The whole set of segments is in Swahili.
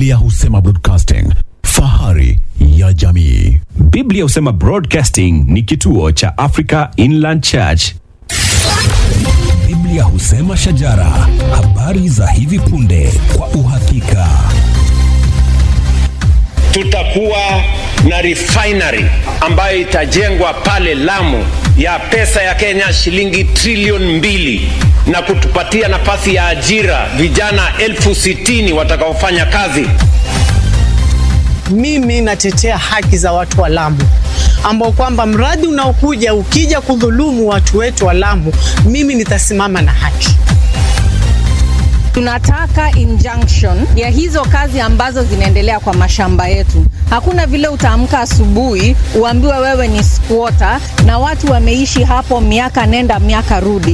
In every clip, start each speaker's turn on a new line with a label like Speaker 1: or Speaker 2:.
Speaker 1: Biblia husema broadcasting, fahari ya jamii.
Speaker 2: Biblia husema Broadcasting ni kituo cha Africa Inland Church.
Speaker 3: Biblia husema shajara, habari za hivi punde kwa uhakika.
Speaker 4: tutakuwa na refinery ambayo itajengwa pale Lamu ya pesa ya Kenya shilingi trilioni mbili na kutupatia nafasi ya ajira vijana elfu sitini watakaofanya kazi.
Speaker 5: Mimi natetea haki za watu wa Lamu ambao kwamba mradi unaokuja ukija kudhulumu watu wetu wa Lamu, mimi nitasimama na haki.
Speaker 6: Tunataka injunction ya hizo kazi ambazo zinaendelea kwa mashamba yetu. Hakuna vile utaamka asubuhi uambiwe wewe ni squatter na watu wameishi hapo miaka nenda miaka rudi.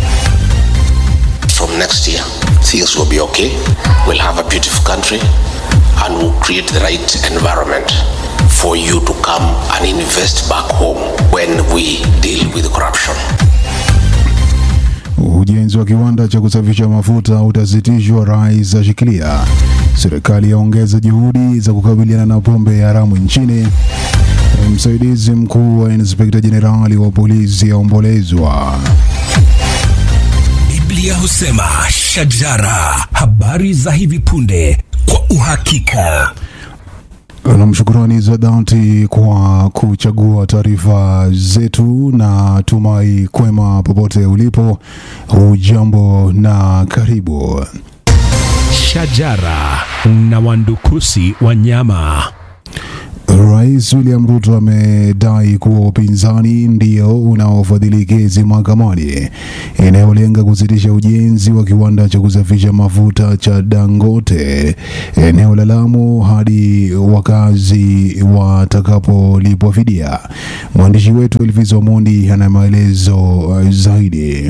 Speaker 7: from next year, things will be okay. We'll have a beautiful country and we'll create the right environment for you to come and invest back home when we deal with corruption.
Speaker 8: Ujenzi wa kiwanda cha kusafisha mafuta utasitishwa, rais ashikilia. Serikali yaongeza juhudi za kukabiliana na pombe ya haramu nchini. Msaidizi mkuu wa inspekta jenerali wa polisi aombolezwa.
Speaker 3: Biblia husema shajara, habari za hivi punde kwa uhakika.
Speaker 8: Nam, shukurani za dhati kwa kuchagua taarifa zetu na tumai kwema popote ulipo. Hujambo na karibu.
Speaker 2: Shajara na wandukusi wanyama.
Speaker 8: Rais William Ruto amedai kuwa upinzani ndio unaofadhili kesi mahakamani inayolenga kusitisha ujenzi wa kiwanda cha kusafisha mafuta cha Dangote eneo la Lamu hadi wakazi watakapolipwa fidia. Mwandishi wetu Elvis Omondi ana maelezo zaidi.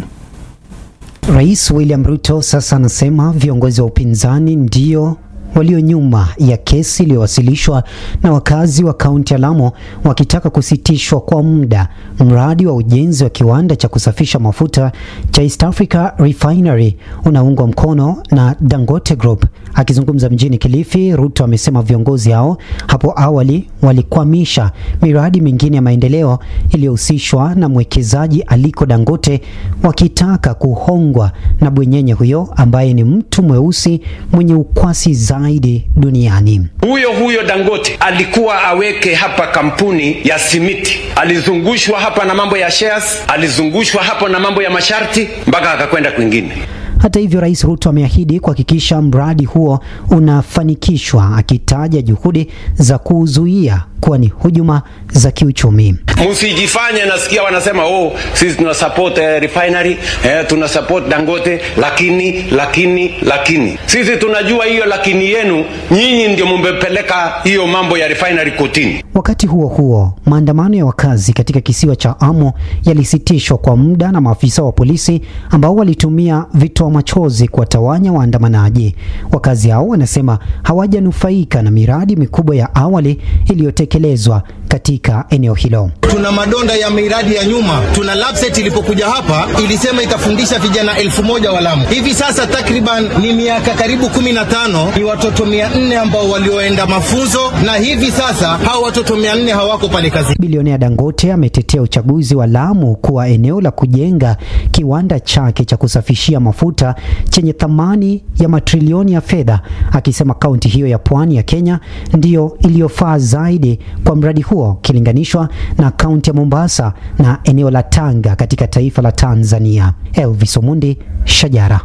Speaker 9: Rais William Ruto sasa anasema viongozi wa upinzani ndio walio nyuma ya kesi iliyowasilishwa na wakazi wa kaunti ya Lamu wakitaka kusitishwa kwa muda mradi wa ujenzi wa kiwanda cha kusafisha mafuta cha East Africa Refinery unaungwa mkono na Dangote Group. Akizungumza mjini Kilifi, Ruto amesema viongozi hao hapo awali walikwamisha miradi mingine ya maendeleo iliyohusishwa na mwekezaji Aliko Dangote, wakitaka kuhongwa na bwenyenye huyo ambaye ni mtu mweusi mwenye ukwasi zaidi duniani.
Speaker 4: Huyo huyo Dangote alikuwa aweke hapa kampuni ya simiti, alizungushwa hapa na mambo ya shares, alizungushwa hapo na mambo ya masharti mpaka akakwenda kwingine.
Speaker 9: Hata hivyo, Rais Ruto ameahidi kuhakikisha mradi huo unafanikishwa, akitaja juhudi za kuzuia kuwa ni hujuma za kiuchumi.
Speaker 4: Msijifanye nasikia wanasema oh, sisi tuna support eh, refinery eh, tuna support Dangote, lakini lakini lakini sisi tunajua hiyo lakini yenu nyinyi ndio mumpeleka hiyo mambo ya refinery kotini.
Speaker 9: Wakati huo huo, maandamano ya wakazi katika kisiwa cha Amo yalisitishwa kwa muda na maafisa wa polisi ambao walitumia vitoa machozi kuwatawanya waandamanaji. Wakazi hao wanasema hawajanufaika na miradi mikubwa ya awali iliyotekelezwa katika eneo hilo.
Speaker 10: Tuna madonda ya miradi ya nyuma. Tuna LAPSSET ilipokuja hapa ilisema itafundisha vijana elfu moja wa Lamu. Hivi sasa takriban ni miaka karibu kumi na tano ni watoto mia nne ambao walioenda mafunzo, na hivi sasa hao watoto mia nne hawako pale kazi.
Speaker 9: Bilionea Dangote ametetea uchaguzi wa Lamu kuwa eneo la kujenga kiwanda chake cha kusafishia mafuta chenye thamani ya matrilioni ya fedha, akisema kaunti hiyo ya pwani ya Kenya ndiyo iliyofaa zaidi kwa mradi huo ukilinganishwa na kaunti ya Mombasa na eneo la Tanga katika taifa la Tanzania. Elvis Omundi, Shajara.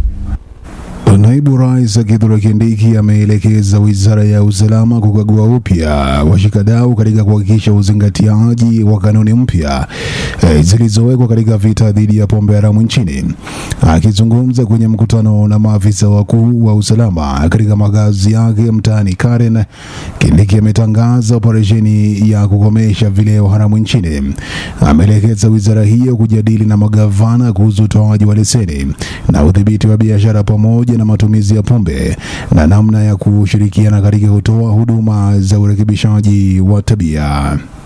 Speaker 8: Naibu Rais Kithure Kindiki ameelekeza wizara ya usalama kukagua upya washikadau katika kuhakikisha uzingatiaji wa kanuni mpya eh, zilizowekwa katika vita dhidi ya pombe haramu nchini. Akizungumza kwenye mkutano na maafisa wakuu wa usalama katika makazi yake mtaani Karen, Kindiki ametangaza operesheni ya kukomesha vileo haramu nchini. Ameelekeza wizara hiyo kujadili na magavana kuhusu utoaji wa leseni na udhibiti wa biashara pamoja na matumizi ya pombe na namna ya kushirikiana katika kutoa huduma za urekebishaji wa tabia.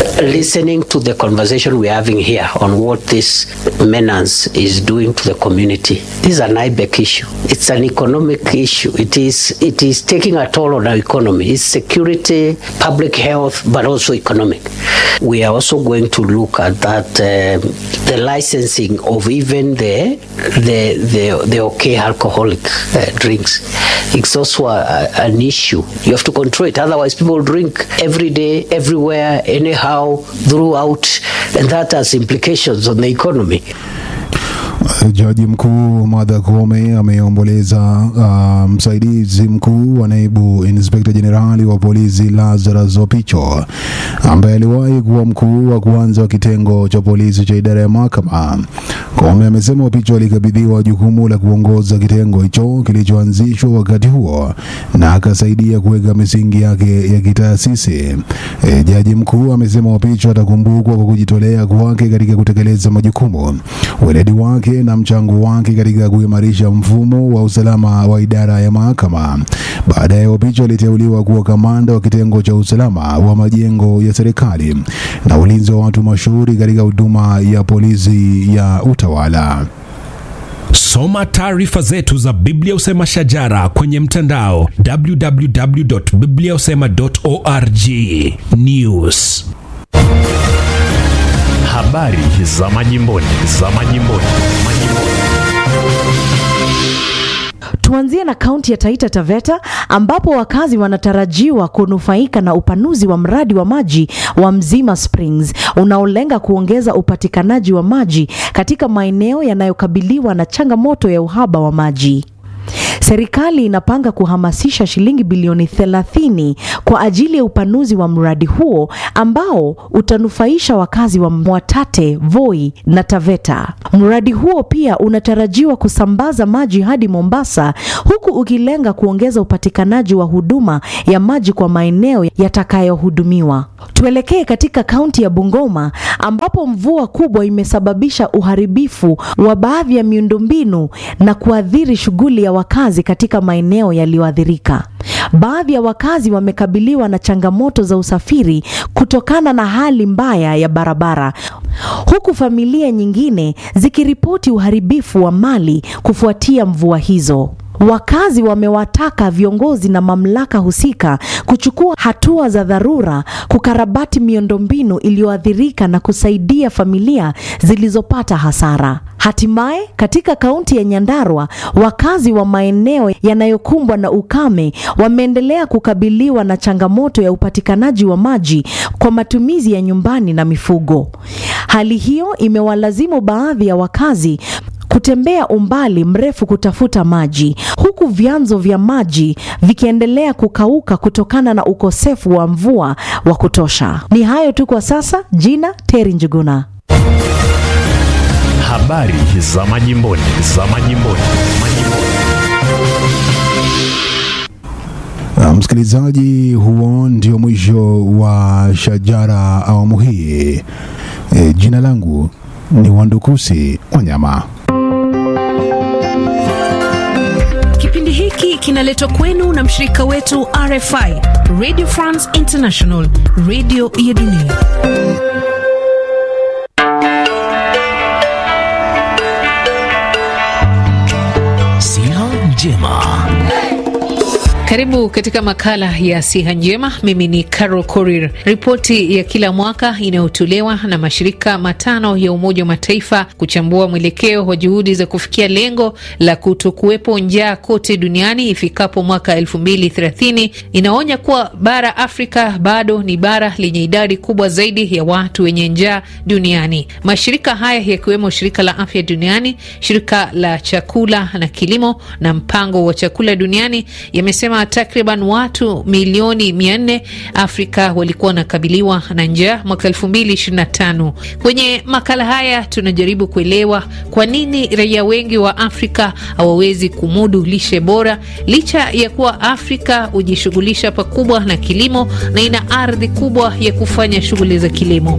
Speaker 11: listening to the conversation we're having here on what this menace is doing to the community. This is an IBEC issue. It's an economic issue. It is it is taking a toll on our economy. It's security, public health, but also economic. We are also going to look at that um, the licensing of even the the the, the okay alcoholic uh, drinks. It's also a, an issue. You have to control it. Otherwise, people drink every day, everywhere, anyhow, throughout, and that has implications on the economy.
Speaker 8: Jaji mkuu Martha Koome ameomboleza uh, msaidizi mkuu wa naibu inspekta jenerali wa polisi Lazarus Opicho ambaye aliwahi kuwa mkuu wa kwanza wa kitengo cha polisi cha idara ya mahakama. Koome amesema Opicho alikabidhiwa jukumu la kuongoza kitengo hicho kilichoanzishwa wakati huo na akasaidia kuweka misingi yake ya kitaasisi. E, jaji mkuu amesema Opicho atakumbukwa kwa kujitolea kwake katika kutekeleza majukumu, weledi wake na mchango wake katika kuimarisha mfumo wa usalama wa idara ya mahakama. Baadaye Opicho aliteuliwa kuwa kamanda wa kitengo cha usalama wa majengo ya serikali na ulinzi wa watu mashuhuri katika huduma ya polisi ya utawala.
Speaker 3: Soma taarifa zetu za Biblia Usema Shajara kwenye mtandao www.bibliausema.org. News
Speaker 2: Habari za majimboni, za majimboni, majimboni.
Speaker 12: Tuanzie na kaunti ya Taita Taveta ambapo wakazi wanatarajiwa kunufaika na upanuzi wa mradi wa maji wa Mzima Springs unaolenga kuongeza upatikanaji wa maji katika maeneo yanayokabiliwa na changamoto ya uhaba wa maji. Serikali inapanga kuhamasisha shilingi bilioni 30 kwa ajili ya upanuzi wa mradi huo ambao utanufaisha wakazi wa Mwatate, Voi na Taveta. Mradi huo pia unatarajiwa kusambaza maji hadi Mombasa huku ukilenga kuongeza upatikanaji wa huduma ya maji kwa maeneo yatakayohudumiwa. Tuelekee katika kaunti ya Bungoma ambapo mvua kubwa imesababisha uharibifu wa baadhi ya miundombinu na kuathiri shughuli ya wakazi katika maeneo yaliyoathirika. Baadhi ya wakazi wamekabiliwa na changamoto za usafiri kutokana na hali mbaya ya barabara, huku familia nyingine zikiripoti uharibifu wa mali kufuatia mvua hizo. Wakazi wamewataka viongozi na mamlaka husika kuchukua hatua za dharura kukarabati miundombinu iliyoathirika na kusaidia familia zilizopata hasara. Hatimaye, katika kaunti ya Nyandarua, wakazi wa maeneo yanayokumbwa na ukame wameendelea kukabiliwa na changamoto ya upatikanaji wa maji kwa matumizi ya nyumbani na mifugo. Hali hiyo imewalazimu baadhi ya wakazi kutembea umbali mrefu kutafuta maji huku vyanzo vya maji vikiendelea kukauka kutokana na ukosefu wa mvua wa kutosha. Ni hayo tu kwa sasa. Jina Teri Njuguna.
Speaker 2: Habari za majimboni, za majimboni, majimboni.
Speaker 8: Na msikilizaji, huo ndio mwisho wa Shajara awamu hii. E, jina langu ni Wandukusi Wanyama.
Speaker 13: Kipindi hiki kinaletwa kwenu na mshirika wetu RFI, Radio France International, radio ya dunia.
Speaker 3: Siha njema.
Speaker 14: Karibu katika makala ya siha njema. Mimi ni Carol Korir. Ripoti ya kila mwaka inayotolewa na mashirika matano ya Umoja wa Mataifa kuchambua mwelekeo wa juhudi za kufikia lengo la kutokuwepo njaa kote duniani ifikapo mwaka elfu mbili thelathini inaonya kuwa bara Afrika bado ni bara lenye idadi kubwa zaidi ya watu wenye njaa duniani. Mashirika haya yakiwemo Shirika la Afya Duniani, Shirika la Chakula na Kilimo na Mpango wa Chakula Duniani yamesema takriban watu milioni mia nne Afrika walikuwa wanakabiliwa na njaa mwaka elfu mbili ishirini na tano. Kwenye makala haya tunajaribu kuelewa kwa nini raia wengi wa Afrika hawawezi kumudu lishe bora licha ya kuwa Afrika hujishughulisha pakubwa na kilimo na ina ardhi kubwa ya kufanya shughuli za kilimo.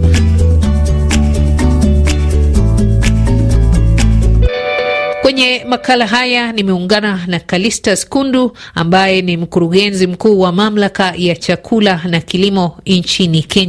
Speaker 14: Kwenye makala haya nimeungana na Kalistas Kundu ambaye ni mkurugenzi mkuu wa mamlaka ya chakula na kilimo nchini Kenya.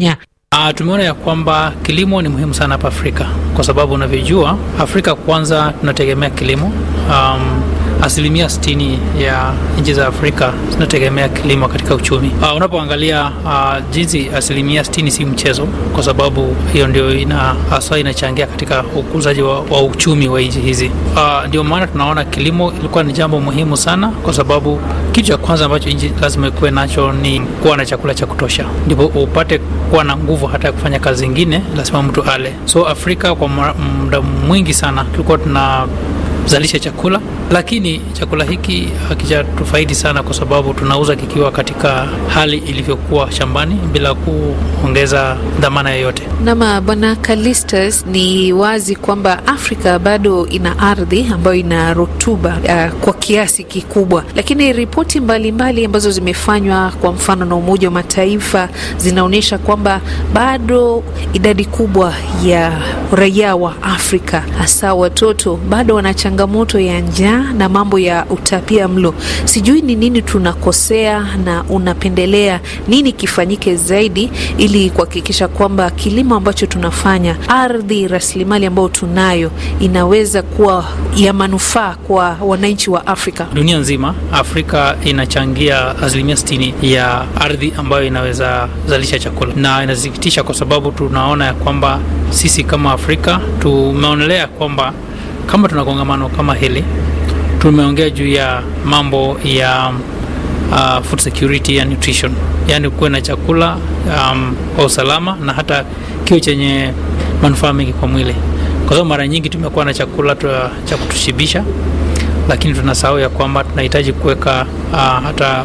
Speaker 15: Uh, tumeona ya kwamba kilimo ni muhimu sana hapa Afrika kwa sababu unavyojua, Afrika kwanza tunategemea kilimo. Um, asilimia 60 ya nchi za Afrika zinategemea kilimo katika uchumi. Uh, unapoangalia uh, jinsi asilimia 60 si mchezo, kwa sababu hiyo ndio ina hasa inachangia katika ukuzaji wa, wa uchumi wa nchi hizi. Uh, ndio maana tunaona kilimo ilikuwa ni jambo muhimu sana, kwa sababu kitu cha kwanza ambacho nchi lazima ikuwe nacho ni kuwa na chakula cha kutosha, ndipo upate kuwa na nguvu hata ya kufanya kazi zingine, lazima mtu ale. So Afrika kwa muda mwingi sana tulikuwa tuna zalisha chakula, lakini chakula hiki hakijatufaidi sana kwa sababu tunauza kikiwa katika hali ilivyokuwa shambani bila kuongeza dhamana yoyote.
Speaker 14: Nama Bwana Kalistas, ni wazi kwamba Afrika bado ina ardhi ambayo ina rutuba uh, kwa kiasi kikubwa, lakini ripoti mbalimbali ambazo zimefanywa kwa mfano na Umoja wa Mataifa zinaonyesha kwamba bado idadi kubwa ya raia wa Afrika hasa watoto bado wana changamoto ya njaa na mambo ya utapia mlo. Sijui ni nini tunakosea na unapendelea nini kifanyike zaidi ili kuhakikisha kwamba kilimo ambacho tunafanya, ardhi, rasilimali ambayo tunayo inaweza kuwa ya manufaa kwa wananchi wa Afrika.
Speaker 15: Dunia nzima, Afrika inachangia asilimia sitini ya ardhi ambayo inaweza zalisha chakula, na inasikitisha kwa sababu tunaona ya kwamba sisi kama Afrika tumeonelea kwamba kama tuna kongamano kama hili tumeongea juu ya mambo ya uh, food security and nutrition, yaani kuwe na chakula um, kwa usalama na hata kiwe chenye manufaa mengi kwa mwili, kwa sababu mara nyingi tumekuwa na chakula cha kutushibisha, lakini tunasahau ya kwamba tunahitaji kuweka uh, hata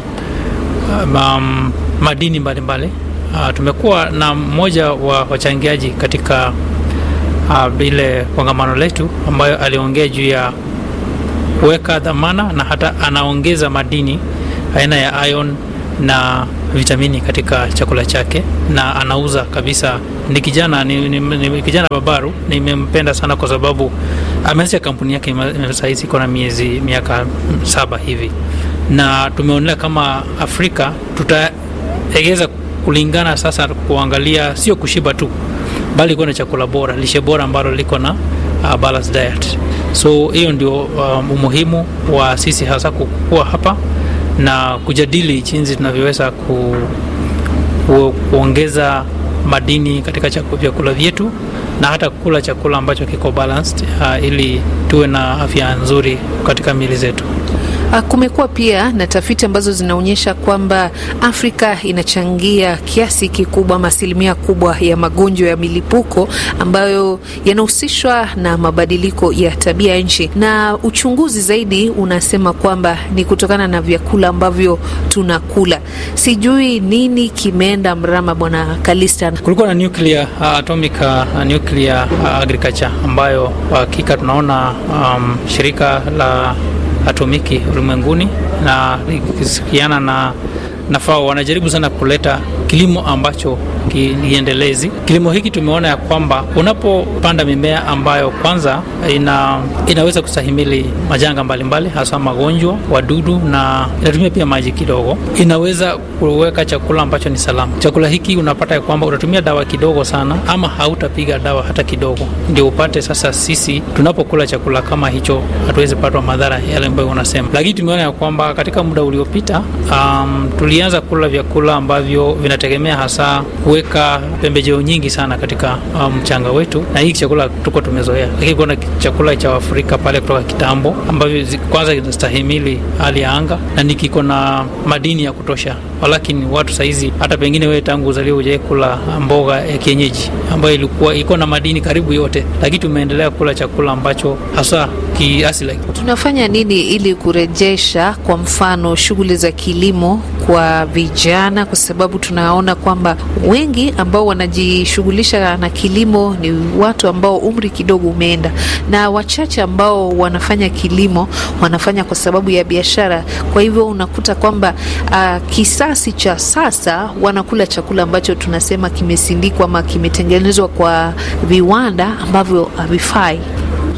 Speaker 15: um, madini mbalimbali mbali. Uh, tumekuwa na mmoja wa wachangiaji katika uh, ile kongamano letu ambayo aliongea juu ya kuweka dhamana na hata anaongeza madini aina ya iron na vitamini katika chakula chake na anauza kabisa. Ni kijana ni, ni, ni kijana babaru, nimempenda sana kwa sababu ameanzisha kampuni yake sahizi iko na miezi miaka saba hivi, na tumeonelea kama Afrika tutaegeza kulingana sasa kuangalia sio kushiba tu bali kuwa na chakula bora, lishe bora ambalo liko na uh, balanced diet. So hiyo ndio um, umuhimu wa sisi hasa kukua hapa na kujadili jinsi tunavyoweza ku, ku, kuongeza madini katika vyakula vyetu na hata kula chakula ambacho kiko balanced uh, ili tuwe na afya nzuri katika miili zetu.
Speaker 14: Kumekuwa pia na tafiti ambazo zinaonyesha kwamba Afrika inachangia kiasi kikubwa ama asilimia kubwa ya magonjwa ya milipuko ambayo yanahusishwa na mabadiliko ya tabia nchi, na uchunguzi zaidi unasema kwamba ni kutokana na vyakula ambavyo tunakula. Sijui nini kimeenda mrama, Bwana Kalista.
Speaker 15: Kulikuwa na nuclear, uh, atomic uh, nuclear uh, agriculture ambayo kwa hakika tunaona um, shirika la atomiki ulimwenguni na ikishirikiana na na FAO wanajaribu sana kuleta kilimo ambacho kiendelezi. Kilimo hiki tumeona ya kwamba unapopanda mimea ambayo kwanza ina, inaweza kustahimili majanga mbalimbali, hasa magonjwa, wadudu na inatumia pia maji kidogo, inaweza kuweka chakula ambacho ni salama. Chakula hiki unapata ya kwamba utatumia dawa kidogo sana, ama hautapiga dawa hata kidogo, ndio upate sasa. Sisi tunapokula chakula kama hicho hatuwezi patwa madhara yale ambayo unasema, lakini tumeona ya kwamba katika muda uliopita um, tulianza kula vyakula ambavyo vinategemea hasa kuweka pembejeo nyingi sana katika mchanga um, wetu, na hiki chakula tuko tumezoea, lakini kuna chakula cha Afrika pale kutoka kitambo ambavyo kwanza kinastahimili hali ya anga na ni kiko na madini ya kutosha, walakini watu saizi hata pengine wewe tangu uzaliwa hujai kula mboga ya kienyeji ambayo ilikuwa iko na madini karibu yote, lakini tumeendelea kula chakula ambacho hasa kiasili.
Speaker 14: Tunafanya nini ili kurejesha kwa mfano shughuli za kilimo kwa vijana, kwa sababu tunaona kwamba wengi ambao wanajishughulisha na kilimo ni watu ambao umri kidogo umeenda, na wachache ambao wanafanya kilimo wanafanya kwa sababu ya biashara. Kwa hivyo unakuta kwamba uh, kisasi cha sasa wanakula chakula ambacho tunasema kimesindikwa ama kimetengenezwa kwa viwanda ambavyo havifai.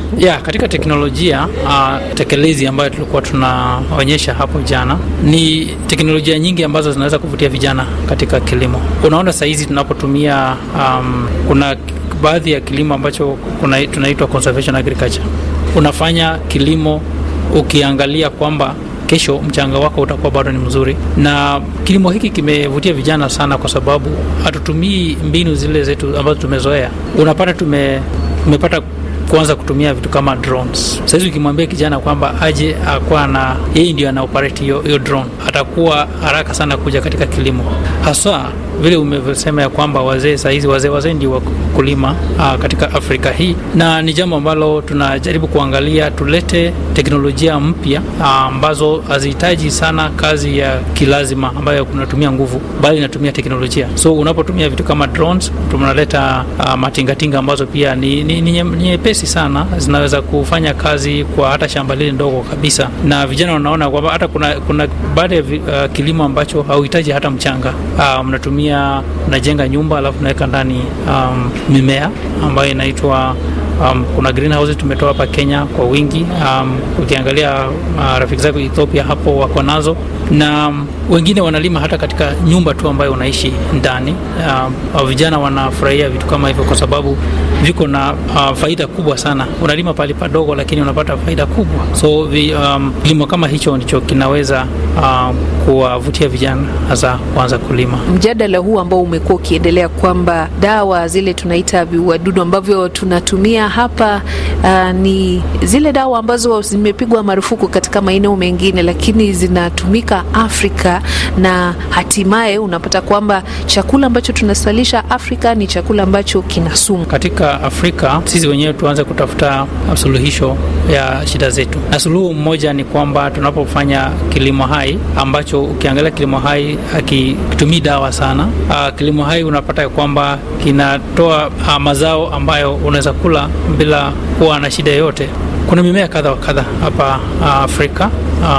Speaker 15: ya katika teknolojia uh, tekelezi ambayo tulikuwa tunaonyesha hapo jana ni teknolojia nyingi ambazo zinaweza kuvutia vijana katika kilimo. Unaona sahizi tunapotumia um, kuna baadhi ya kilimo ambacho kuna, tunaitwa conservation agriculture. Unafanya kilimo ukiangalia kwamba kesho mchanga wako utakuwa bado ni mzuri, na kilimo hiki kimevutia vijana sana, kwa sababu hatutumii mbinu zile zetu ambazo tumezoea. Unapata tume, tumepata kuanza kutumia vitu kama drones. Sasa ukimwambia kijana kwamba aje akuwa na yeye ndio ana operate hiyo hiyo drone, atakuwa haraka sana kuja katika kilimo, haswa vile umevyosema ya kwamba wazee saa hizi wazee wazee ndio wakulima aa, katika Afrika hii, na ni jambo ambalo tunajaribu kuangalia tulete teknolojia mpya ambazo hazihitaji sana kazi ya kilazima ambayo kunatumia nguvu, bali inatumia teknolojia. So unapotumia vitu kama drones, tunaleta matingatinga ambazo pia ni, ni, ni nyepesi sana, zinaweza kufanya kazi kwa hata shamba lile ndogo kabisa, na vijana wanaona kwamba hata kuna, kuna baada ya uh, kilimo ambacho hauhitaji hata mchanga uh, mnatumia mnajenga nyumba alafu unaweka ndani um, mimea ambayo inaitwa um, kuna greenhouse tumetoa hapa Kenya kwa wingi. Um, ukiangalia uh, rafiki zako Ethiopia hapo wako nazo na um, wengine wanalima hata katika nyumba tu ambayo unaishi ndani. Uh, vijana wanafurahia vitu kama hivyo kwa sababu viko na uh, faida kubwa sana. Unalima pale padogo, lakini unapata faida kubwa. So vi, um, kilimo kama hicho ndicho kinaweza uh, kuwavutia vijana hasa kuanza kulima.
Speaker 13: Mjadala huu ambao umekuwa ukiendelea kwamba dawa zile tunaita viuadudu ambavyo tunatumia hapa uh, ni zile dawa ambazo zimepigwa marufuku katika maeneo mengine, lakini zinatumika Afrika na hatimaye unapata kwamba chakula ambacho tunasalisha Afrika ni chakula ambacho kina sumu.
Speaker 15: Katika Afrika sisi wenyewe tuanze kutafuta suluhisho ya shida zetu, na suluhu mmoja ni kwamba tunapofanya kilimo hai ambacho ukiangalia kilimo hai hakitumii dawa sana. Uh, kilimo hai unapata ya kwamba kinatoa uh, mazao ambayo unaweza kula bila kuwa na shida yoyote. Kuna mimea kadha wa kadha hapa uh, Afrika.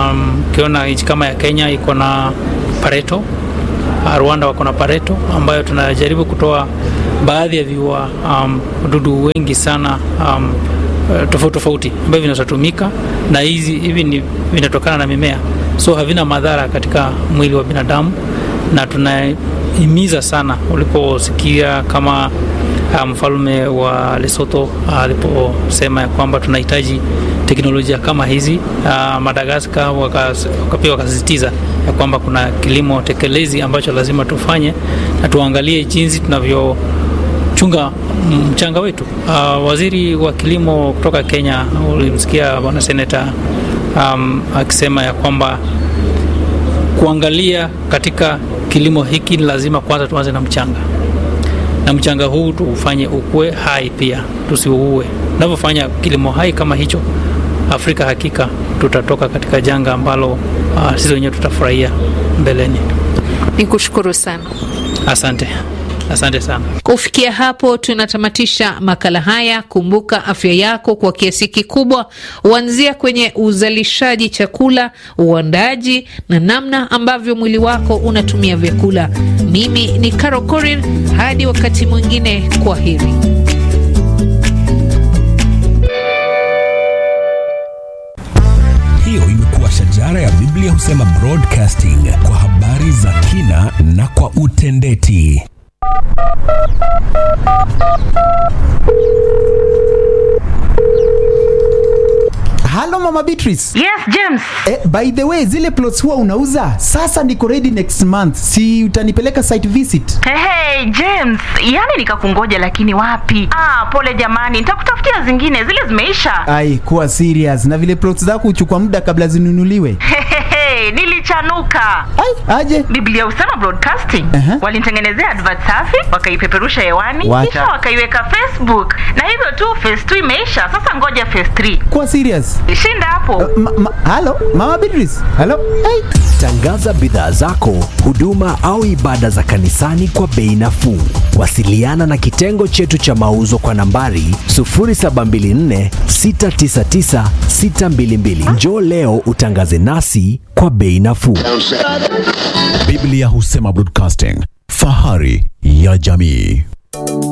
Speaker 15: Ukiona um, nchi kama ya Kenya iko na pareto uh, Rwanda wako na pareto ambayo tunajaribu kutoa baadhi ya viua um, wadudu wengi sana um, tofauti tofauti ambavyo vinatumika na hizi hivi vinatokana na mimea, so havina madhara katika mwili wa binadamu, na tunahimiza sana uliposikia kama mfalme um, wa Lesotho aliposema ya kwamba tunahitaji teknolojia kama hizi. Uh, Madagaskar wakapia wakasisitiza ya kwamba kuna kilimo tekelezi ambacho lazima tufanye na tuangalie jinsi tunavyo chunga mchanga wetu. Uh, waziri wa kilimo kutoka Kenya, ulimsikia bwana seneta um, akisema ya kwamba kuangalia katika kilimo hiki ni lazima kwanza tuanze na mchanga, na mchanga huu tuufanye ukue hai pia, tusiuue. Tunavyofanya kilimo hai kama hicho, Afrika hakika tutatoka katika janga ambalo uh, sisi wenyewe tutafurahia mbeleni.
Speaker 13: Nikushukuru sana,
Speaker 15: asante. Asante sana.
Speaker 14: Kufikia hapo tunatamatisha makala haya. Kumbuka afya yako kwa kiasi kikubwa huanzia kwenye uzalishaji chakula, uandaji na namna ambavyo mwili wako unatumia vyakula. Mimi ni Caro Korir, hadi wakati mwingine, kwa heri.
Speaker 3: Hiyo imekuwa shajara ya Biblia husema broadcasting kwa habari za kina na kwa utendeti.
Speaker 16: Halo Mama Beatrice.
Speaker 17: Yes, James.
Speaker 16: Eh, by the way, zile plots huwa unauza? Sasa niko ready next month. Si utanipeleka site visit?
Speaker 17: Hey, hey, James, yani nikakungoja lakini wapi? Ah, pole jamani, nitakutafutia zingine, zile zimeisha.
Speaker 16: Ai, kuwa serious. Na vile plots zako huchukua muda kabla zinunuliwe.
Speaker 17: Hey, nilichanuka.
Speaker 16: Ai, aje?
Speaker 17: Biblia husema broadcasting. Uh-huh. Walinitengenezea advert safi, wakaipeperusha hewani,
Speaker 16: Wacha.
Speaker 17: kisha wakaiweka Facebook. Na hivyo tu phase 2 imeisha. Sasa ngoja phase 3.
Speaker 16: Kuwa serious.
Speaker 17: Shinda hapo.
Speaker 16: Ma, ma, halo, Mama Beatrice. Halo. Hey.
Speaker 1: Tangaza bidhaa zako, huduma au ibada za kanisani kwa bei nafuu. Wasiliana na kitengo chetu cha mauzo kwa nambari 0724 699 622. Njoo leo utangaze nasi kwa bei nafuu.
Speaker 2: Biblia husema broadcasting, fahari ya jamii.